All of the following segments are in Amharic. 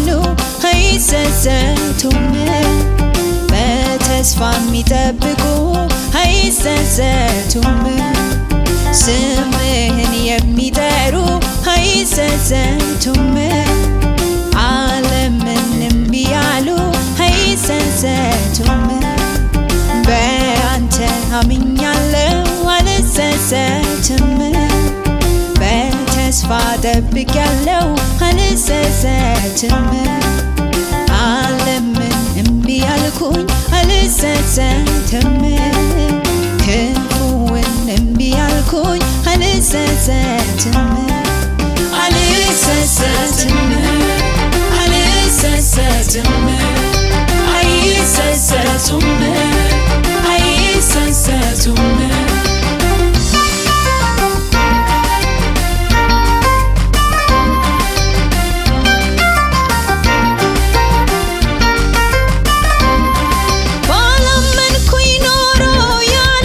የሚያምኑ አይጸጸቱም። በተስፋ የሚጠብቁ አይጸጸቱም። ስምህን የሚጠሩ አይጸጸቱም። ዓለምን እምቢ ያሉ አይጸጸቱም። በአንተ አምኛለሁ አልጸጸትም። በተስፋ ጠብቄያለሁ አልጸጸትም። ዓለምን እምቢ ያልኩኝ አልጸጸትም። ክፉውን እምቢ ያልኩኝ አልጸጸትም። አልጸጸትም አልጸጸትም አይጸጸቱም አይጸጸቱም ባላመንኩኝ ኖሮ ያለ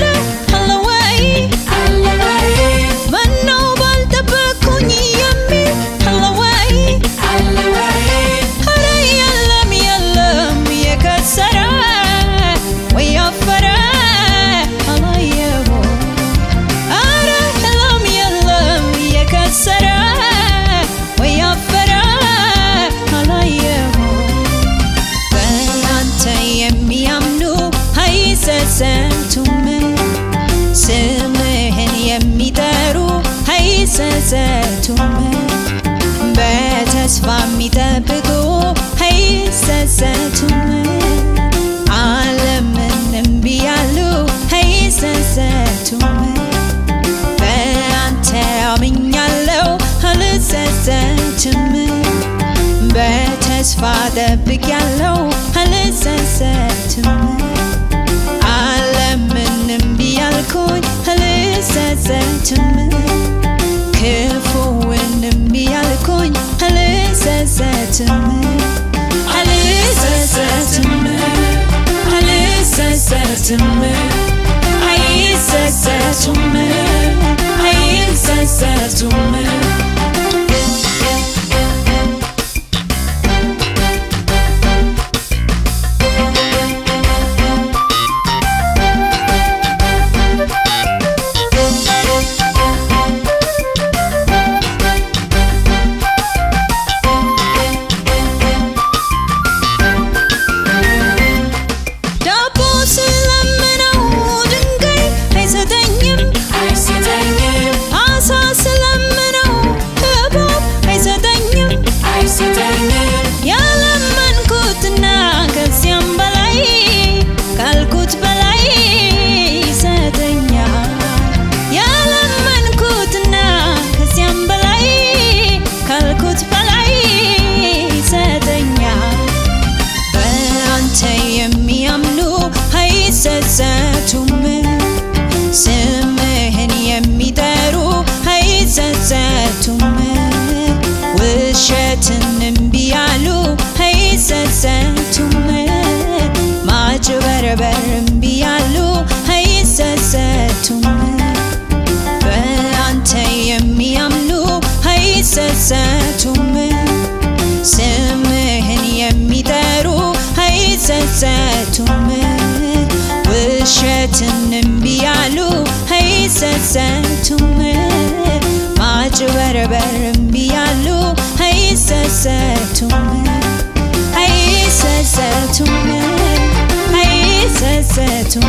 አለ ወይ ምነው ባልጠበቅኩኝ የሚል አለ ወይ ኧረ የለም የለም የከሰረ ወይ ያፈረ አላየሁም ኧረ የለም የለም የከሰረ ወይ ያፈረ አላየሁም በአንተ የሚያምኑ አይጸጸቱም። ስምህን የሚጠሩ አይጸጸቱም። በተስፋ የሚጠብቁ አይጸጸቱም። ዓለምን እምቢ ያሉ አይጸጸቱም። በአንተ አምኛለሁ አልጸጸትም። በተስፋ ጠብቄያለሁ አልጸጸትም። ዓለምን እምቢ ያልኩኝ አልጸጸትም። ክፉውን እምቢ ያልኩኝ አልጸጸትም። አልጸጸትም አልጸጸትም አይጸጸቱም አይጸጸቱም ዳቦ ስለምነው ድንጋይ አይሰጠኝም አይሰጠኝም አሳ ስለምነው እባብ አይሰጠኝም አይሰጠኝም ያለመንኩትና ከዚያም በላይ ካልኩት በላይ ይሰጠኛል ያለመንኩትና ከዚያም በላይ ካልኩት በላይ ይሰጠኛል በአንተ የሚያምኑ አይጸጸቱም። ስምህን የሚጠሩ አይጸጸቱም። ውሸትን እምቢ ያሉ አይጸጸቱም። ማጭበርበር እምቢ ያሉ አይጸጸቱም። በአንተ የሚያምኑ አይጸጸቱም። ስምህን የሚጠሩ አይጸጸቱም። ውሸትን እምቢ ያሉ አይጸጸቱም። ማጭበርበር እምቢ ያሉ አይጸጸቱም። አይጸጸቱም አይጸጸቱም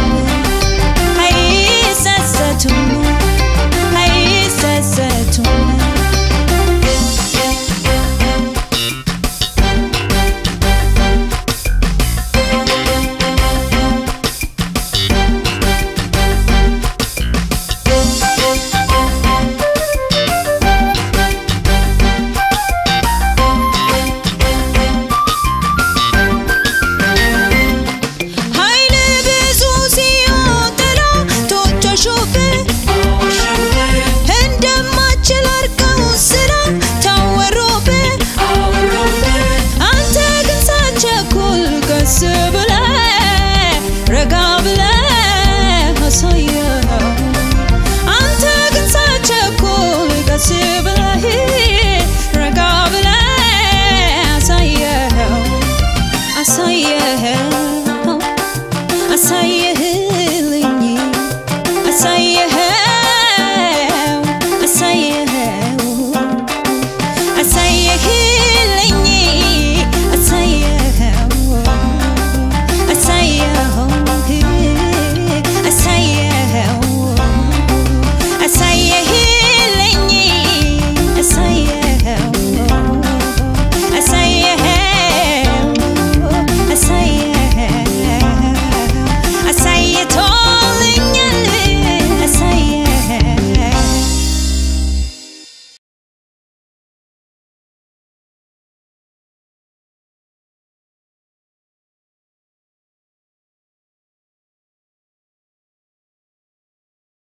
አይጸጸቱም አይጸጸቱም ኃይል ብዙ ሲሆን ጠላቶች አሾፉብህ። እንደማትችል አድርገው ስራ ታወሩብህ። አንተ ግን ሳትቸኩል ቀስ